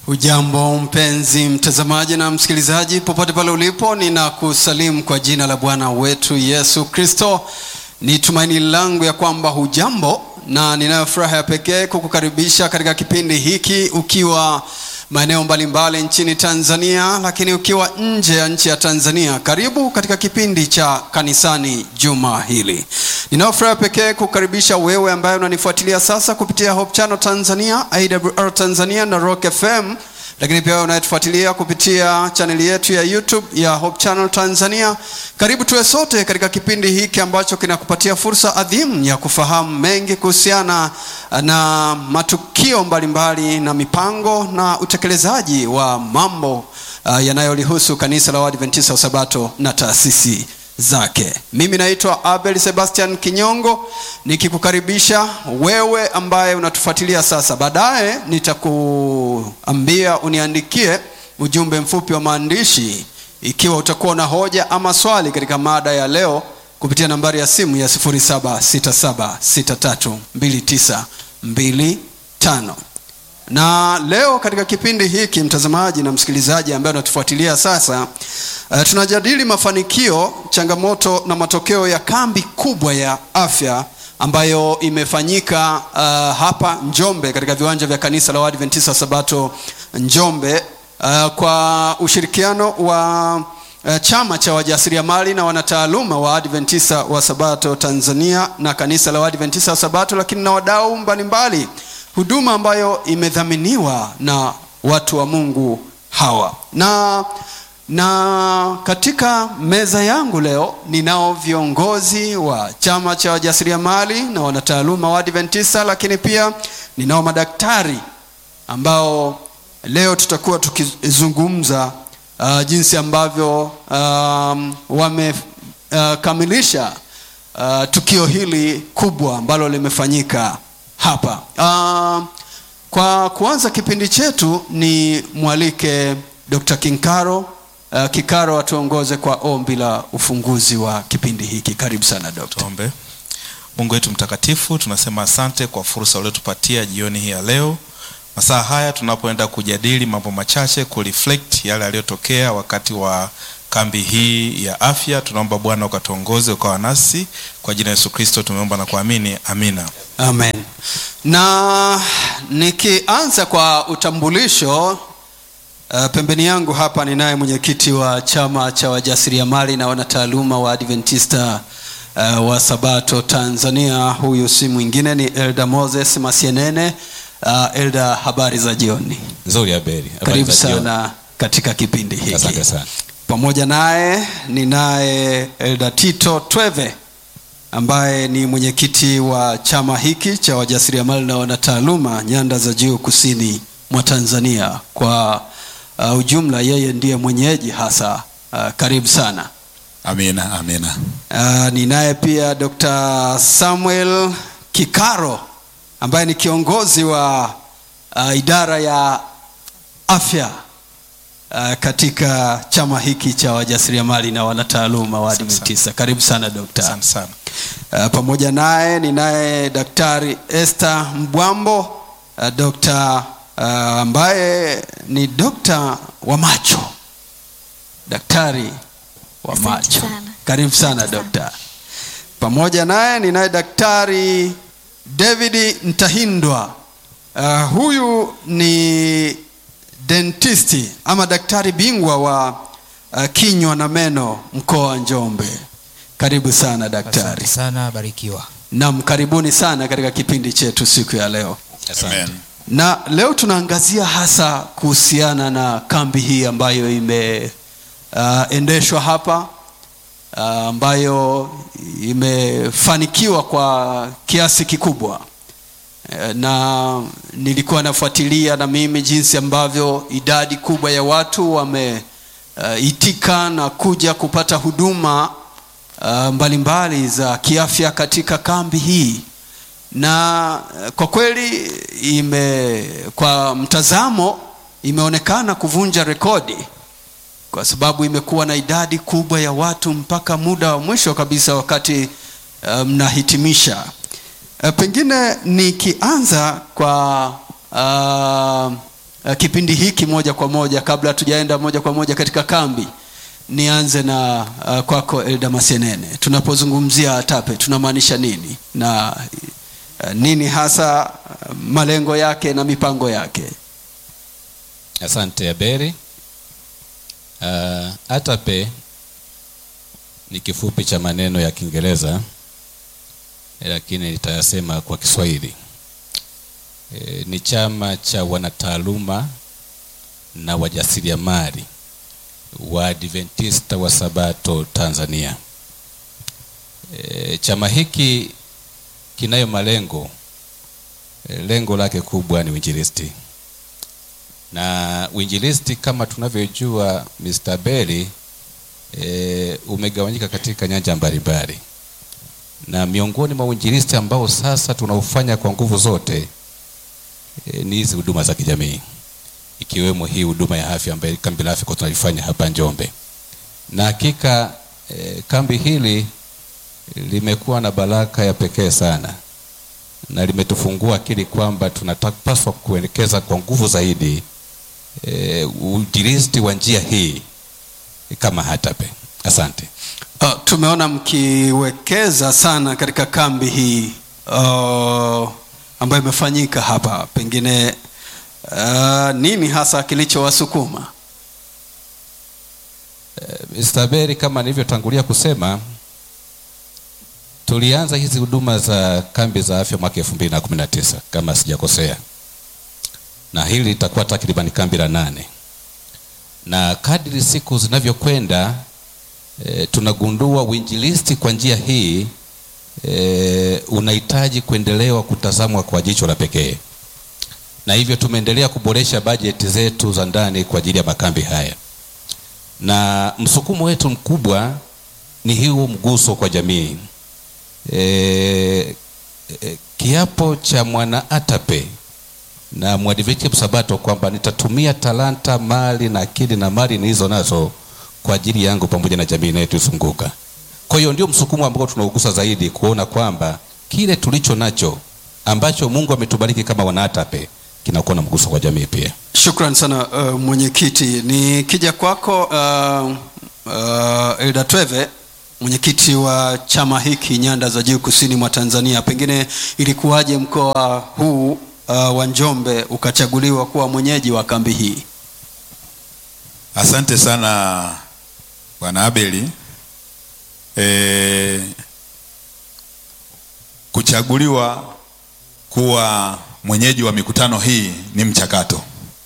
Hujambo mpenzi mtazamaji na msikilizaji, popote pale ulipo, ninakusalimu kwa jina la Bwana wetu Yesu Kristo. Ni tumaini langu ya kwamba hujambo, na ninayo furaha ya pekee kukukaribisha katika kipindi hiki ukiwa maeneo mbalimbali nchini Tanzania, lakini ukiwa nje ya nchi ya Tanzania, karibu katika kipindi cha kanisani juma hili. Ninayo furaha pekee kukaribisha wewe ambaye unanifuatilia sasa kupitia Hope Channel Tanzania, AWR Tanzania na Rock FM, lakini pia wewe unayetufuatilia kupitia chaneli yetu ya YouTube ya Hope Channel Tanzania. Karibu tuwe sote katika kipindi hiki ambacho kinakupatia fursa adhimu ya kufahamu mengi kuhusiana na matukio mbalimbali na mipango na utekelezaji wa mambo uh, yanayolihusu kanisa la Waadventista wa Sabato na taasisi zake. Mimi naitwa Abel Sebastian Kinyongo nikikukaribisha wewe ambaye unatufuatilia sasa. Baadaye nitakuambia uniandikie ujumbe mfupi wa maandishi ikiwa utakuwa na hoja ama swali katika mada ya leo kupitia nambari ya simu ya 0767632925 na leo katika kipindi hiki mtazamaji na msikilizaji ambaye unatufuatilia sasa uh, tunajadili mafanikio changamoto na matokeo ya kambi kubwa ya afya ambayo imefanyika uh, hapa njombe katika viwanja vya kanisa la waadventista sabato njombe uh, kwa ushirikiano wa uh, chama cha wajasiriamali na wanataaluma wa adventista wa sabato tanzania na kanisa la waadventista wa sabato lakini na wadau mbalimbali huduma ambayo imedhaminiwa na watu wa mungu hawa na na katika meza yangu leo ninao viongozi wa chama cha wajasiriamali na wanataaluma wa adventista lakini pia ninao madaktari ambao leo tutakuwa tukizungumza uh, jinsi ambavyo um, wamekamilisha uh, uh, tukio hili kubwa ambalo limefanyika hapa uh, kwa kuanza kipindi chetu ni mwalike dr kinkaro uh, kikaro atuongoze kwa ombi la ufunguzi wa kipindi hiki karibu sana dokta tuombe mungu wetu mtakatifu tunasema asante kwa fursa uliotupatia jioni hii ya leo masaa haya tunapoenda kujadili mambo machache kureflect yale yaliyotokea wakati wa kambi hii ya afya tunaomba bwana ukatuongoze ukawa nasi kwa jina yesu kristo tumeomba na kuamini amina amen na nikianza kwa utambulisho uh, pembeni yangu hapa ninaye mwenyekiti wa chama cha wajasiriamali na wanataaluma wa adventista uh, wa sabato tanzania huyu si mwingine ni elda moses masienene uh, elda habari za jioni nzuri aberi Habari karibu za jioni. sana katika kipindi hiki asante sana pamoja naye ninaye elda tito tweve ambaye ni mwenyekiti wa chama hiki cha wajasiriamali na wanataaluma nyanda za juu kusini mwa tanzania kwa uh, ujumla yeye ndiye mwenyeji hasa uh, karibu sana amina amina uh, ninaye pia dr samuel kikaro ambaye ni kiongozi wa uh, idara ya afya uh, katika chama hiki cha wajasiriamali na wanataaluma wa adventista karibu sana dokta asante sana uh, pamoja naye ninaye daktari este mbwambo uh, dokta uh, ambaye ni dokta wa macho daktari wa Asante macho sana. karibu sana Asante sana. dokta pamoja naye ninaye daktari david ntahindwa uh, huyu ni dentisti ama daktari bingwa wa uh, kinywa na meno mkoa wa njombe karibu sana daktari asante sana barikiwa nam karibuni sana katika kipindi chetu siku ya leo Asante. na leo tunaangazia hasa kuhusiana na kambi hii ambayo imeendeshwa uh, hapa uh, ambayo imefanikiwa kwa kiasi kikubwa Eh, na nilikuwa nafuatilia na mimi jinsi ambavyo idadi kubwa ya watu wameitika uh, na kuja kupata huduma uh, mbalimbali za kiafya katika kambi hii na eh, kwa kweli ime kwa mtazamo imeonekana kuvunja rekodi kwa sababu imekuwa na idadi kubwa ya watu mpaka muda wa mwisho kabisa wakati eh, mnahitimisha uh, pengine nikianza kwa uh, uh, kipindi hiki moja kwa moja kabla hatujaenda moja kwa moja katika kambi nianze na uh, kwako elda masienene tunapozungumzia atape tunamaanisha nini na uh, nini hasa uh, malengo yake na mipango yake Asante Aberi. Uh, ATAPE ni kifupi cha maneno ya Kiingereza eh, lakini nitayasema kwa Kiswahili. E, ni chama cha wanataaluma na wajasiriamali wa Adventista wa Sabato Tanzania. E, chama hiki kinayo malengo e, lengo lake kubwa ni uinjilisti na uinjilisti kama tunavyojua Mr. Berry e, umegawanyika katika nyanja mbalimbali, na miongoni mwa uinjilisti ambao sasa tunaufanya kwa nguvu zote e, ni hizi huduma za kijamii ikiwemo hii huduma ya afya ambayo kambi la afya kwa tunalifanya hapa Njombe, na hakika e, kambi hili limekuwa na baraka ya pekee sana na limetufungua akili kwamba tunapaswa kuelekeza kwa nguvu zaidi e, uinjilisti wa njia hii kama ATAPE. Asante. uh, tumeona mkiwekeza sana katika kambi hii uh, ambayo imefanyika hapa pengine uh, nini hasa kilichowasukuma Mr. Berry, kama nilivyotangulia kusema, tulianza hizi huduma za kambi za afya mwaka 2019 kama sijakosea, na hili litakuwa takriban kambi la nane, na kadri siku zinavyokwenda e, tunagundua uinjilisti kwa njia hii e, unahitaji kuendelewa kutazamwa kwa jicho la pekee, na hivyo tumeendelea kuboresha bajeti zetu za ndani kwa ajili ya makambi haya na msukumo wetu mkubwa ni hiyo mguso kwa jamii. E, e, kiapo cha mwana ATAPE na mwadventista Sabato kwamba nitatumia talanta, mali na akili na mali nilizo nazo kwa ajili yangu pamoja na jamii inayotuzunguka. Kwa hiyo ndio msukumo ambao tunaugusa zaidi, kuona kwamba kile tulicho nacho ambacho Mungu ametubariki kama wana ATAPE kinakuwa na mguso kwa jamii pia. Shukran sana uh, mwenyekiti. Nikija kwako uh, uh, Elda Tweve, mwenyekiti wa chama hiki nyanda za juu kusini mwa Tanzania, pengine ilikuwaje mkoa huu uh, wa Njombe ukachaguliwa kuwa mwenyeji wa kambi hii? Asante sana Bwana Abeli. E, kuchaguliwa kuwa mwenyeji wa mikutano hii ni mchakato,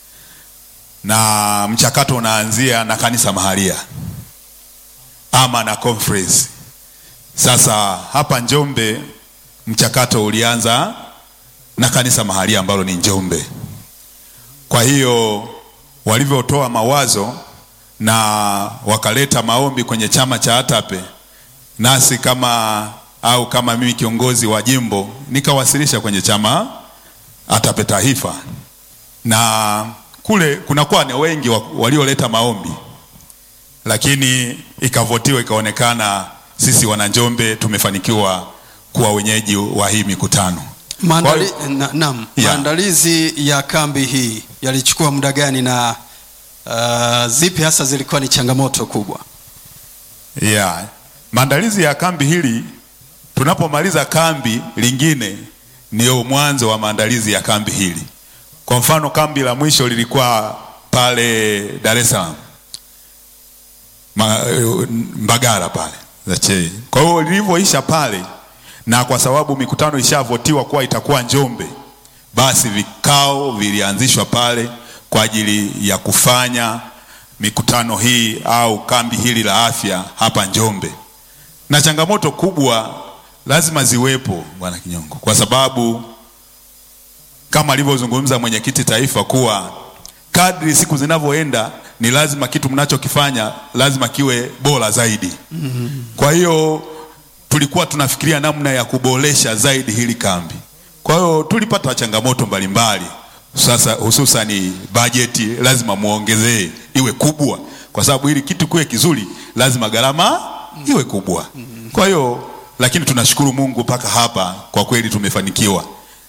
na mchakato unaanzia na kanisa mahalia ama na conference. Sasa hapa Njombe mchakato ulianza na kanisa mahalia ambalo ni Njombe. Kwa hiyo walivyotoa mawazo na wakaleta maombi kwenye chama cha ATAPE, nasi kama au kama mimi kiongozi wa jimbo nikawasilisha kwenye chama ATAPE taifa, na kule kunakuwa ni wengi wa- walioleta maombi, lakini ikavotiwa, ikaonekana sisi wananjombe tumefanikiwa kuwa wenyeji wa hii mikutano. Maandali, Kwa na, naam, Yeah. maandalizi ya kambi hii yalichukua muda gani na uh, zipi hasa zilikuwa ni changamoto kubwa? Yeah. Maandalizi ya kambi hili tunapomaliza kambi lingine ndio mwanzo wa maandalizi ya kambi hili. Kwa mfano kambi la mwisho lilikuwa pale Dar es Salaam. Ma, Mbagara pale Zachei. Kwa hiyo lilivyoisha pale na kwa sababu mikutano ishavotiwa kuwa itakuwa Njombe, basi vikao vilianzishwa pale kwa ajili ya kufanya mikutano hii au kambi hili la afya hapa Njombe. Na changamoto kubwa lazima ziwepo, Bwana Kinyongo, kwa sababu kama alivyozungumza mwenyekiti taifa kuwa kadri siku zinavyoenda ni lazima kitu mnachokifanya lazima kiwe bora zaidi. Kwa hiyo tulikuwa tunafikiria namna ya kuboresha zaidi hili kambi. Kwa hiyo tulipata changamoto mbalimbali, sasa hususani bajeti lazima muongezee iwe kubwa, kwa sababu ili kitu kiwe kizuri lazima gharama iwe kubwa. Kwa hiyo lakini tunashukuru Mungu mpaka hapa, kwa kweli tumefanikiwa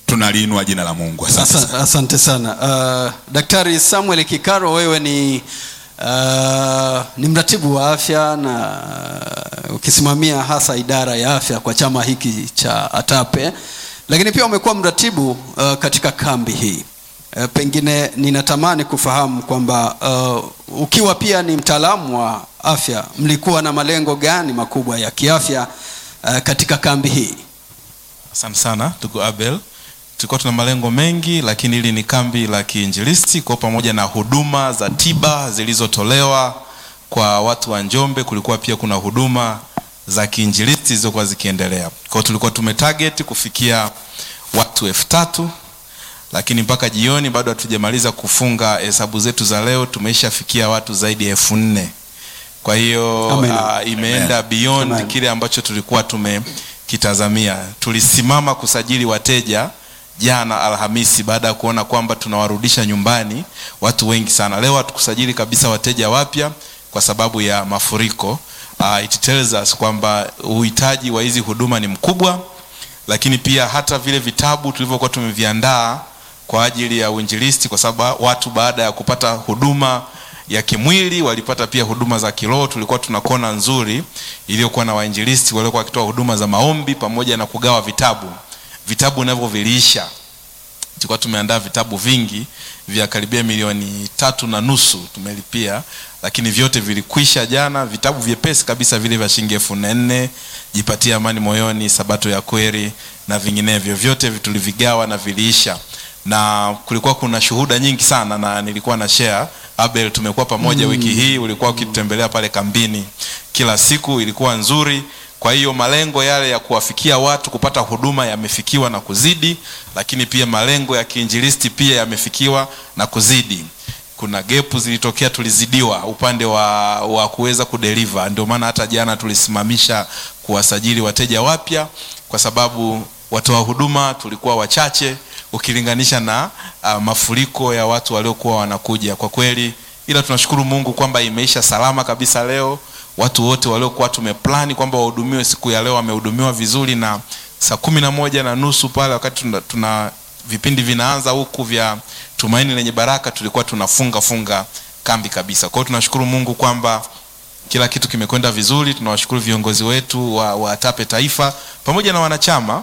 tunaliinua jina la Mungu. Asante Asa- sana. Asante sana uh, Daktari Samuel Kikaro, wewe ni uh, ni mratibu wa afya na uh, ukisimamia hasa idara ya afya kwa chama hiki cha ATAPE, lakini pia umekuwa mratibu uh, katika kambi hii uh, pengine ninatamani kufahamu kwamba uh, ukiwa pia ni mtaalamu wa afya, mlikuwa na malengo gani makubwa ya kiafya uh, katika kambi hii? Asante sana ndugu Abel. Tulikuwa tuna malengo mengi, lakini hili ni kambi la kiinjilisti kwa pamoja na huduma za tiba zilizotolewa kwa watu wa Njombe. Kulikuwa pia kuna huduma za kiinjilisti zilizokuwa zikiendelea. Kwa hiyo tulikuwa tumetarget kufikia watu elfu tatu lakini mpaka jioni bado hatujamaliza kufunga hesabu zetu za leo, tumeishafikia watu zaidi ya elfu nne. Kwa hiyo Amen. uh, imeenda beyond Amen. kile ambacho tulikuwa tumekitazamia. Tulisimama kusajili wateja jana Alhamisi baada ya kuona kwamba tunawarudisha nyumbani watu wengi sana. Leo hatukusajili kabisa wateja wapya kwa sababu ya mafuriko. Uh, it tells us kwamba uhitaji wa hizi huduma ni mkubwa, lakini pia hata vile vitabu tulivyokuwa tumeviandaa kwa ajili ya uinjilisti, kwa sababu watu baada ya kupata huduma ya kimwili walipata pia huduma za kiroho. Tulikuwa tuna kona nzuri iliyokuwa na wainjilisti waliokuwa wakitoa huduma za maombi pamoja na kugawa vitabu. Vitabu navyo viliisha, tulikuwa tumeandaa vitabu vingi vya karibia milioni tatu na nusu tumelipia, lakini vyote vilikwisha jana. Vitabu vyepesi kabisa vile vya shilingi elfu na nne jipatie amani moyoni, sabato ya kweli na vinginevyo, vyote tulivigawa na viliisha na kulikuwa kuna shuhuda nyingi sana na nilikuwa na share Abel, tumekuwa pamoja mm. wiki hii ulikuwa ukitutembelea pale kambini kila siku, ilikuwa nzuri. Kwa hiyo malengo yale ya kuwafikia watu kupata huduma yamefikiwa na kuzidi, lakini pia malengo ya kiinjilisti pia yamefikiwa na kuzidi. Kuna gepu zilitokea, tulizidiwa upande wa, wa kuweza kudeliver. Ndio maana hata jana tulisimamisha kuwasajili wateja wapya kwa sababu watoa huduma tulikuwa wachache ukilinganisha na uh, mafuriko ya watu waliokuwa wanakuja kwa kweli, ila tunashukuru Mungu kwamba imeisha salama kabisa leo. Watu wote waliokuwa tumeplani kwamba wahudumiwe siku ya leo wamehudumiwa vizuri, na saa kumi na moja na nusu pale wakati tuna, tuna vipindi vinaanza huku vya Tumaini Lenye Baraka tulikuwa tunafunga funga kambi kabisa. Kwa hiyo tunashukuru Mungu kwamba kila kitu kimekwenda vizuri. Tunawashukuru viongozi wetu wa, wa ATAPE taifa pamoja na wanachama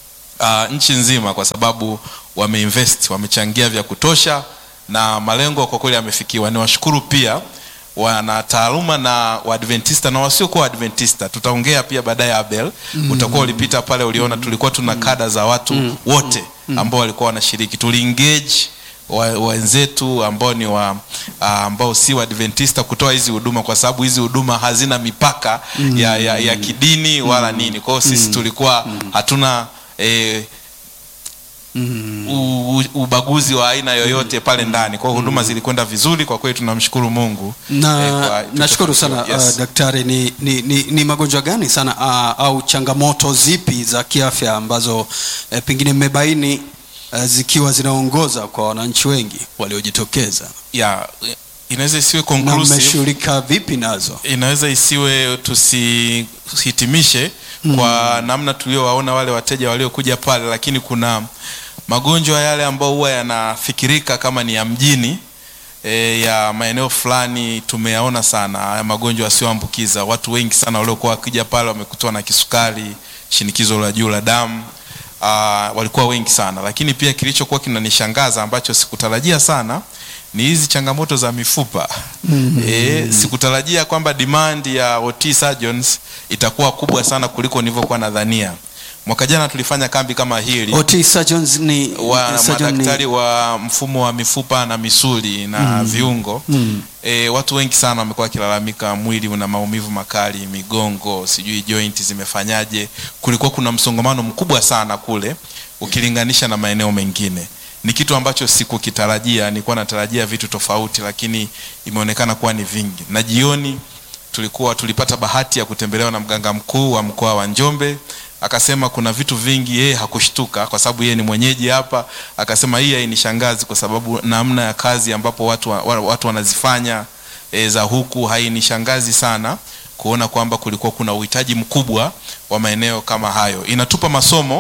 uh, nchi nzima kwa sababu wameinvest, wamechangia vya kutosha na malengo kwa kweli yamefikiwa. Niwashukuru pia wana taaluma na Waadventista na wasiokuwa Waadventista. Tutaongea pia baadaye Abel, mm. utakuwa ulipita pale, uliona tulikuwa tuna kada za watu mm. wote ambao walikuwa wanashiriki, tuli engage wenzetu ambao ni wa uh, ambao si Waadventista kutoa hizi huduma, kwa sababu hizi huduma hazina mipaka mm. ya, ya, ya kidini wala nini. Kwa hiyo sisi tulikuwa hatuna eh, Mm. u, u, ubaguzi wa aina yoyote pale ndani. Kwa hiyo huduma zilikwenda vizuri kwa kweli, tunamshukuru Mungu na eh, kwa- nashukuru sana Yes. uh, daktari ni, ni, ni, ni magonjwa gani sana uh, au changamoto zipi za kiafya ambazo uh, pengine mmebaini uh, zikiwa zinaongoza kwa wananchi wengi waliojitokeza ya inaweza isiwe na conclusive mmeshughulika vipi nazo inaweza isiwe tusihitimishe kwa namna tuliowaona wale wateja waliokuja pale, lakini kuna magonjwa yale ambayo huwa yanafikirika kama ni ya mjini e, ya maeneo fulani tumeyaona sana haya magonjwa yasiyoambukiza. Watu wengi sana waliokuwa wakija pale wamekutwa na kisukari, shinikizo la juu la damu uh, walikuwa wengi sana, lakini pia kilichokuwa kinanishangaza ambacho sikutarajia sana ni hizi changamoto za mifupa mm -hmm. E, sikutarajia kwamba demand ya OT surgeons itakuwa kubwa sana kuliko nilivyokuwa nadhania. Mwaka jana tulifanya kambi kama hili OT surgeons ni wa surgeon ni- madaktari wa mfumo wa mifupa na misuli na viungo Mm. e, watu wengi sana wamekuwa wakilalamika mwili una maumivu makali, migongo, sijui joint zimefanyaje. Kulikuwa kuna msongamano mkubwa sana kule ukilinganisha na maeneo mengine. Ni kitu ambacho sikukitarajia, nilikuwa natarajia vitu tofauti, lakini imeonekana kuwa ni vingi. Na jioni tulikuwa tulipata bahati ya kutembelewa na mganga mkuu wa mkoa wa Njombe akasema kuna vitu vingi yeye hakushtuka kwa sababu yeye ni mwenyeji hapa. Akasema hii hainishangazi kwa sababu namna ya kazi ambapo watu, wa, wa- watu wanazifanya e, za huku hainishangazi sana kuona kwamba kulikuwa kuna uhitaji mkubwa wa maeneo kama hayo. Inatupa masomo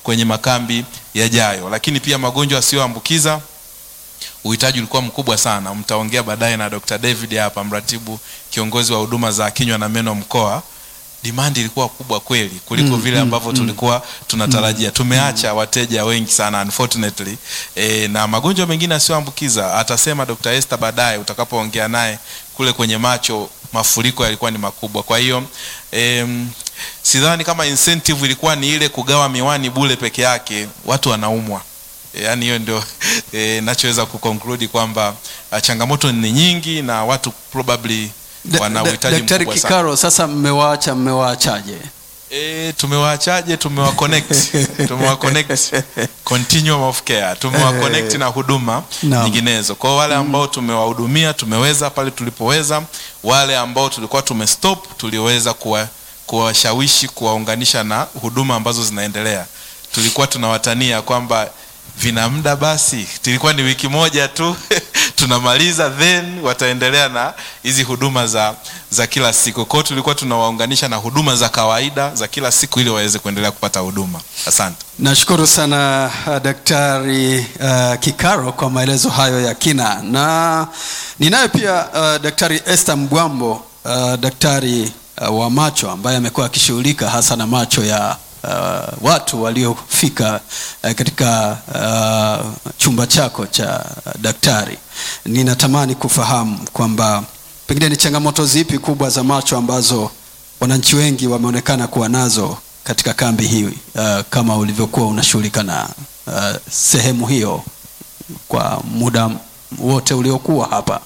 kwenye makambi yajayo. Lakini pia magonjwa yasiyoambukiza uhitaji ulikuwa mkubwa sana. Mtaongea baadaye na Dr. David hapa, mratibu kiongozi wa huduma za kinywa na meno mkoa. Demand ilikuwa kubwa kweli kuliko Mm, vile mm, ambavyo mm. tulikuwa tunatarajia. Tumeacha wateja wengi sana unfortunately. E, na magonjwa mengine yasiyoambukiza atasema Dr. Esther baadaye utakapoongea naye kule kwenye macho, mafuriko yalikuwa ni makubwa. Kwa hiyo em, sidhani kama incentive ilikuwa ni ile kugawa miwani bure peke yake, watu wanaumwa. E, yaani hiyo ndio e, nachoweza kuconclude kwamba ah, changamoto ni nyingi na watu probably Da- wana da- uhitaji Daktari mkubwa sana. Kikaro, sasa mmewaacha, mmewaachaje? E, tumewaachaje? Tumewa connect, tumewa connect continuum of care, tumewa connect na huduma Naam. nyinginezo. Kwa wale ambao tumewahudumia, tumeweza pale tulipoweza. Wale ambao tulikuwa tumestop, tuliweza kuwa kuwashawishi kuwaunganisha na huduma ambazo zinaendelea. Tulikuwa tunawatania kwamba vina muda basi, tulikuwa ni wiki moja tu tunamaliza, then wataendelea na hizi huduma za za kila siku. Kwa hiyo tulikuwa tunawaunganisha na huduma za kawaida za kila siku ili waweze kuendelea kupata huduma. Asante. Nashukuru sana uh, Daktari uh, Kikaro kwa maelezo hayo ya kina, na ninaye pia uh, Daktari Esther Mgwambo uh, daktari uh, wa macho ambaye amekuwa akishughulika hasa na macho ya uh, watu waliofika uh, katika uh, chumba chako cha uh, daktari. Ninatamani kufahamu kwamba pengine ni changamoto zipi kubwa za macho ambazo wananchi wengi wameonekana kuwa nazo katika kambi hii uh, kama ulivyokuwa unashughulika na uh, sehemu hiyo kwa muda wote uliokuwa hapa.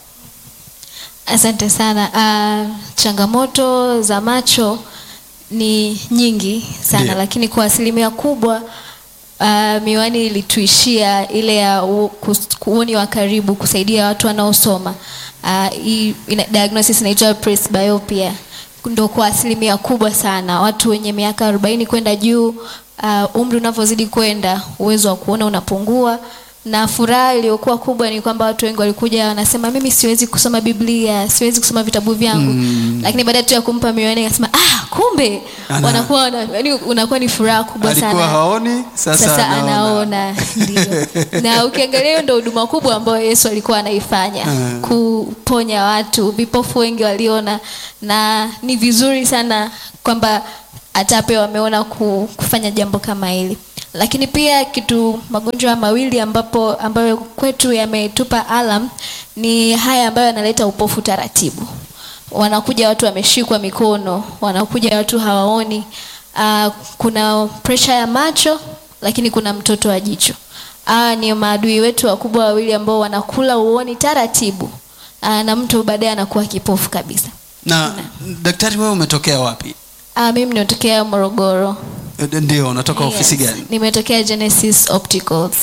Asante sana. Uh, changamoto za macho ni nyingi sana Ndiyo. lakini kwa asilimia kubwa uh, miwani ilituishia ile ya u- kus- uoni wa karibu kusaidia watu wanaosoma. Uh, hii ina, diagnosis inaitwa presbyopia ndo kwa asilimia kubwa sana watu wenye miaka 40 kwenda juu. Uh, umri unavyozidi kwenda uwezo wa kuona unapungua na furaha iliyokuwa kubwa ni kwamba watu wengi walikuja wanasema mimi siwezi kusoma biblia siwezi kusoma vitabu vyangu mm. lakini baada tu ya kumpa miwani akasema ah kumbe Ana- wanakuwa wana, yani unakuwa ni furaha kubwa Alikuwa sana haoni, sasa, sasa anaona. anaona ndio na ukiangalia hiyo ndo huduma kubwa ambayo yesu alikuwa anaifanya Mm. kuponya watu vipofu wengi waliona na ni vizuri sana kwamba atape wameona ku- kufanya jambo kama hili lakini pia kitu magonjwa mawili ambapo ambayo kwetu yametupa alam ni haya ambayo yanaleta upofu taratibu wanakuja watu wameshikwa mikono wanakuja watu hawaoni uh, kuna presha ya macho lakini kuna mtoto wa jicho hawa ni maadui wetu wakubwa wawili ambao wanakula uoni taratibu uh, na mtu baadaye anakuwa kipofu kabisa Na daktari, wewe umetokea wapi? uh, mimi nimetokea morogoro Eh, Ndio, unatoka ofisi Yes. gani? nimetokea genesis opticals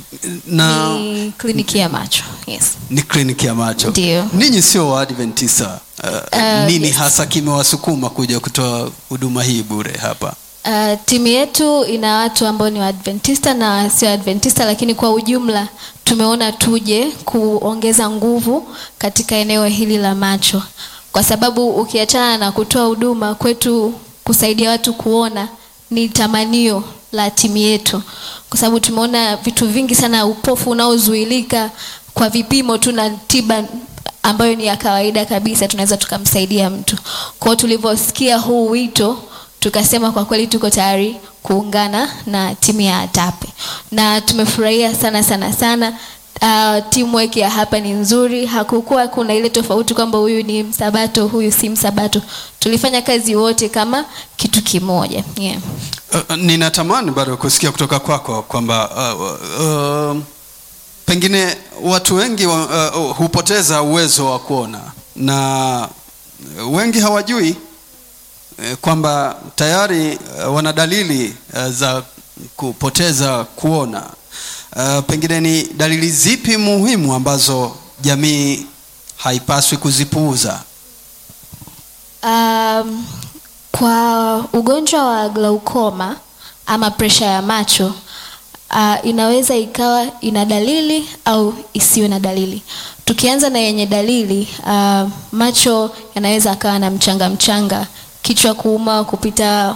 Na ni kliniki ya macho yes ni kliniki ya macho. Ndio. Ninyi sio Waadventista. Uh, Uh, nini yes. hasa kimewasukuma kuja kutoa huduma hii bure hapa? Uh, timu yetu ina watu ambao ni waadventista na sio adventista lakini kwa ujumla tumeona tuje kuongeza nguvu katika eneo hili la macho kwa sababu ukiachana na kutoa huduma kwetu kusaidia watu kuona ni tamanio la timu yetu kwa sababu tumeona vitu vingi sana upofu unaozuilika kwa vipimo tu na tiba ambayo ni ya kawaida kabisa tunaweza tukamsaidia mtu kwao tulivyosikia huu wito tukasema kwa kweli tuko tayari kuungana na timu ya atape na tumefurahia sana sana sana uh, teamwork ya hapa ni nzuri hakukuwa kuna ile tofauti kwamba huyu ni msabato huyu si msabato tulifanya kazi wote kama kitu kimoja yeah. Uh, ninatamani bado kusikia kutoka kwako kwamba uh, uh, pengine watu wengi wa, uh, hupoteza uwezo wa kuona na wengi hawajui eh, kwamba tayari uh, wana dalili uh, za kupoteza kuona. Uh, pengine ni dalili zipi muhimu ambazo jamii haipaswi kuzipuuza? Um, kwa ugonjwa wa glaukoma ama presha ya macho uh, inaweza ikawa ina dalili au isiwe na dalili. Tukianza na yenye dalili uh, macho yanaweza akawa na mchanga mchanga, kichwa kuuma kupita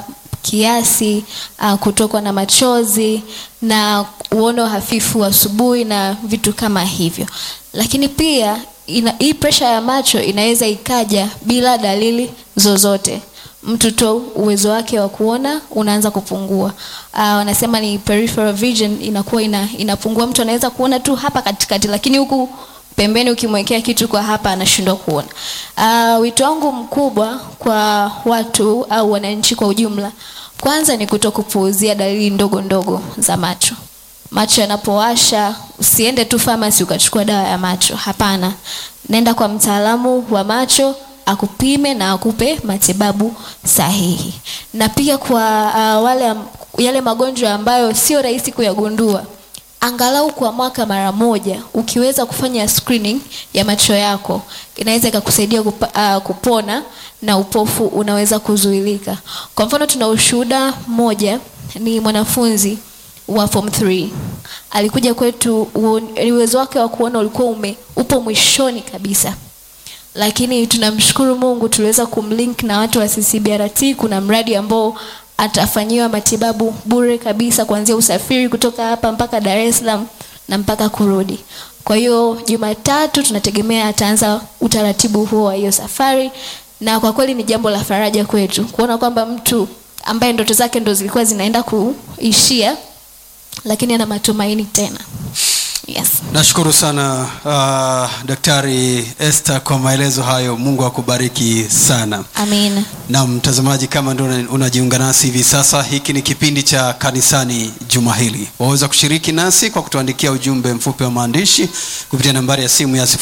kiasi, uh, kutokwa na machozi na uono hafifu asubuhi na vitu kama hivyo. Lakini pia ina, hii presha ya macho inaweza ikaja bila dalili zozote mtu tu uwezo wake wa kuona unaanza kupungua. Uh, wanasema ni peripheral vision inakuwa ina, inapungua. Mtu anaweza kuona tu hapa katikati, lakini huku pembeni ukimwekea kitu kwa hapa anashindwa kuona. Uh, wito wangu mkubwa kwa watu au wananchi kwa ujumla, kwanza ni kutokupuuzia dalili ndogo ndogo za macho. Macho yanapowasha, usiende tu famasi ukachukua dawa ya macho. Hapana, nenda kwa mtaalamu wa macho akupime na akupe matibabu sahihi. Na pia kwa uh, wale am- yale magonjwa ambayo sio rahisi kuyagundua, angalau kwa mwaka mara moja ukiweza kufanya screening ya macho yako inaweza ikakusaidia kupa, uh, kupona na upofu unaweza kuzuilika. Kwa mfano, tuna ushuhuda mmoja, ni mwanafunzi wa form 3 alikuja kwetu, uon- uwezo wake wa kuona ulikuwa ume upo mwishoni kabisa lakini tunamshukuru Mungu tuliweza kumlink na watu wa CCBRT. Kuna mradi ambao atafanyiwa matibabu bure kabisa kuanzia usafiri kutoka hapa mpaka Dar es Salaam na mpaka kurudi. Kwa hiyo Jumatatu tunategemea ataanza utaratibu huo wa hiyo safari, na kwa kweli ni jambo la faraja kwetu kuona kwamba mtu ambaye ndoto zake ndo zilikuwa zinaenda kuishia, lakini ana matumaini tena. Yes. Nashukuru sana uh, Daktari Esther kwa maelezo hayo. Mungu akubariki sana. Amin. Na mtazamaji, kama ndio una- unajiunga nasi hivi sasa, hiki ni kipindi cha kanisani juma hili. Waweza kushiriki nasi kwa kutuandikia ujumbe mfupi wa maandishi kupitia nambari ya simu ya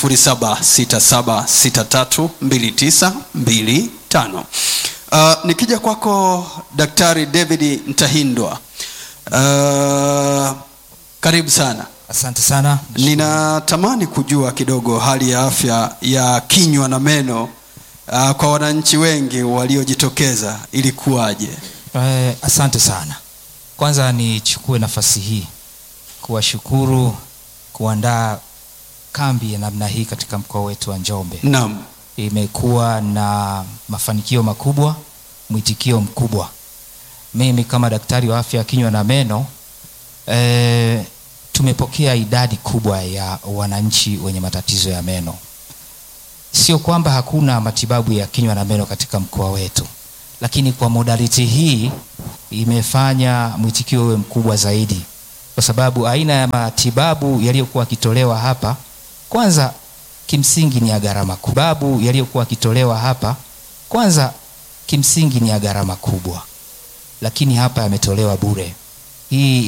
0767632925. Uh, nikija kwako Daktari David Ntahindwa, uh, karibu sana. Asante sana. Ninatamani kujua kidogo hali ya afya ya kinywa na meno uh, kwa wananchi wengi waliojitokeza ilikuwaje? Eh, asante sana. Kwanza nichukue nafasi hii kuwashukuru kuandaa kambi ya namna hii katika mkoa wetu wa Njombe. Naam, Imekuwa na mafanikio makubwa, mwitikio mkubwa. Mimi kama daktari wa afya ya kinywa na meno eh, tumepokea idadi kubwa ya wananchi wenye matatizo ya meno. Sio kwamba hakuna matibabu ya kinywa na meno katika mkoa wetu, lakini kwa modality hii imefanya mwitikio uwe mkubwa zaidi, kwa sababu aina ya matibabu yaliyokuwa yakitolewa hapa, kwanza kimsingi ni ya gharama kubwa. Matibabu yaliyokuwa yakitolewa hapa, kwanza kimsingi ni ya gharama kubwa, lakini hapa yametolewa bure. Hii